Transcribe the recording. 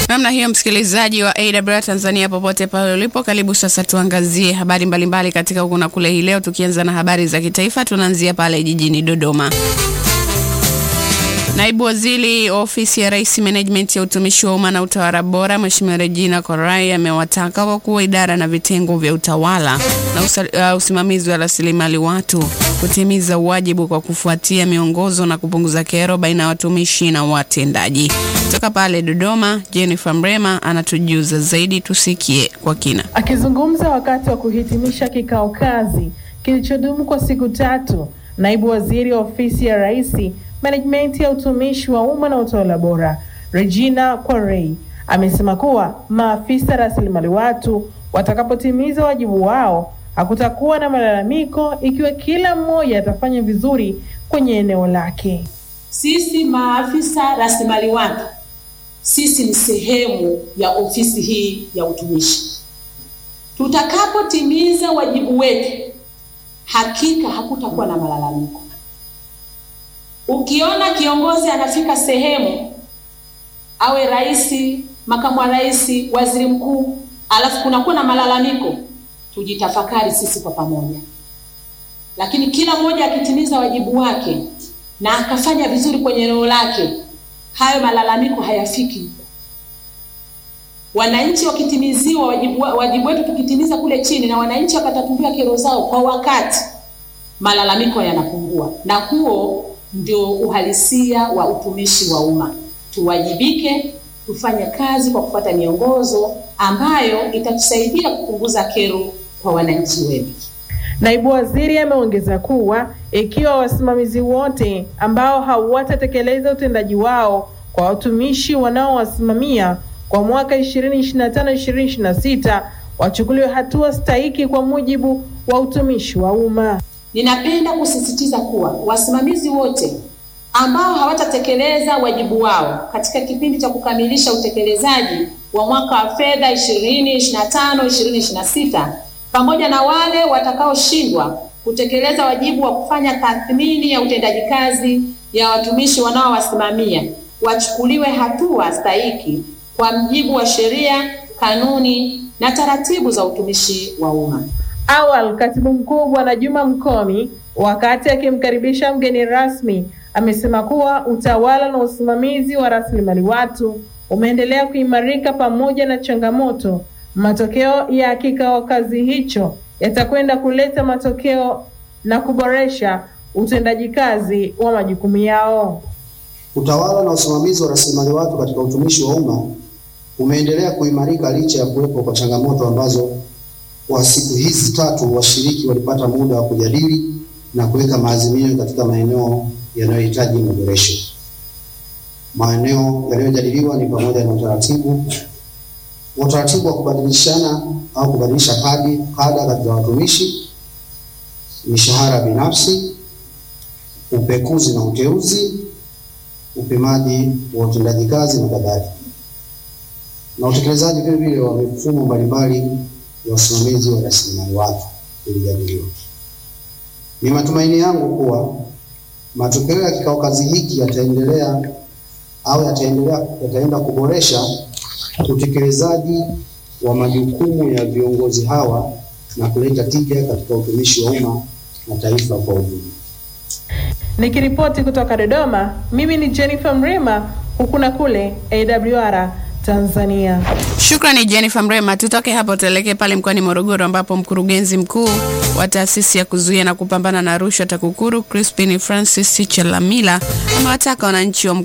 Namna hiyo, msikilizaji wa AWR Tanzania, popote pale ulipo, karibu sasa tuangazie habari mbalimbali mbali katika huku na kule hii leo, tukianza na habari za kitaifa. Tunaanzia pale jijini Dodoma. Naibu Waziri Ofisi ya Rais, Management ya Utumishi wa Umma na Utawala Bora, Mheshimiwa Regina Korai amewataka wakuu wa idara na vitengo vya utawala na usa, uh, usimamizi wa rasilimali watu kutimiza wajibu kwa kufuatia miongozo na kupunguza kero baina ya watumishi na watendaji. Kutoka pale Dodoma, Jennifer Mrema anatujuza zaidi, tusikie kwa kina. Akizungumza wakati wa kuhitimisha kikao kazi kilichodumu kwa siku tatu, Naibu Waziri wa Ofisi ya Rais Management ya Utumishi wa Umma na Utawala Bora, Regina Quarei amesema kuwa maafisa rasilimali watu watakapotimiza wajibu wao hakutakuwa na malalamiko ikiwa kila mmoja atafanya vizuri kwenye eneo lake. Sisi maafisa rasilimali watu, sisi ni sehemu ya ofisi hii ya utumishi. Tutakapotimiza wajibu wetu, hakika hakutakuwa na malalamiko. Ukiona kiongozi anafika sehemu, awe rais, makamu wa rais, waziri mkuu, alafu kunakuwa na malalamiko, tujitafakari sisi kwa pamoja. Lakini kila mmoja akitimiza wajibu wake na akafanya vizuri kwenye eneo lake, hayo malalamiko hayafiki. Wananchi wakitimiziwa wajibu, wajibu wetu tukitimiza kule chini na wananchi wakatatuliwa kero zao kwa wakati, malalamiko yanapungua, na huo ndio uhalisia wa utumishi wa umma. Tuwajibike, tufanye kazi kwa kufuata miongozo ambayo itatusaidia kupunguza kero kwa wananchi wetu. Naibu waziri ameongeza kuwa ikiwa wasimamizi wote ambao hawatatekeleza utendaji wao kwa watumishi wanaowasimamia kwa mwaka 2025-2026 wachukuliwe hatua stahiki kwa mujibu wa utumishi wa umma. Ninapenda kusisitiza kuwa wasimamizi wote ambao hawatatekeleza wajibu wao katika kipindi cha kukamilisha utekelezaji wa mwaka wa fedha 2025 2026 pamoja na wale watakaoshindwa kutekeleza wajibu wa kufanya tathmini ya utendaji kazi ya watumishi wanaowasimamia wachukuliwe hatua stahiki kwa mujibu wa sheria, kanuni na taratibu za utumishi wa umma. Awali, katibu mkuu Bwana Juma Mkomi, wakati akimkaribisha mgeni rasmi, amesema kuwa utawala na usimamizi wa rasilimali watu umeendelea kuimarika pamoja na changamoto. Matokeo ya kikao kazi hicho yatakwenda kuleta matokeo na kuboresha utendaji kazi wa majukumu yao. Utawala na usimamizi wa rasilimali watu katika utumishi wa umma umeendelea kuimarika licha ya kuwepo kwa changamoto ambazo kwa siku hizi tatu washiriki walipata muda wa kujadili na kuweka maazimio katika maeneo yanayohitaji maboresho. Maeneo yaliyojadiliwa ni pamoja na utaratibu utaratibu wa kubadilishana au kubadilisha kadi kada katika watumishi, mishahara binafsi, upekuzi na uteuzi, upimaji wa utendaji kazi na kadhalika, na utekelezaji vile vile wa mifumo mbalimbali ya usimamizi wa rasilimali watu ilijadiliwa. Ni matumaini yangu kuwa matokeo ya kikao kazi hiki yataendelea au yataendelea yataenda kuboresha utekelezaji wa majukumu ya viongozi hawa na kuleta tija katika utumishi wa umma na taifa kwa ujumla. Nikiripoti kutoka Dodoma, mimi ni Jennifer Mrema, huku na kule AWR Tanzania. Shukrani Jennifer Mrema. Tutoke hapo tuelekee pale mkoani Morogoro ambapo mkurugenzi mkuu wa taasisi ya kuzuia na kupambana na rushwa TAKUKURU Crispin Francis Chalamila amewataka wananchi wa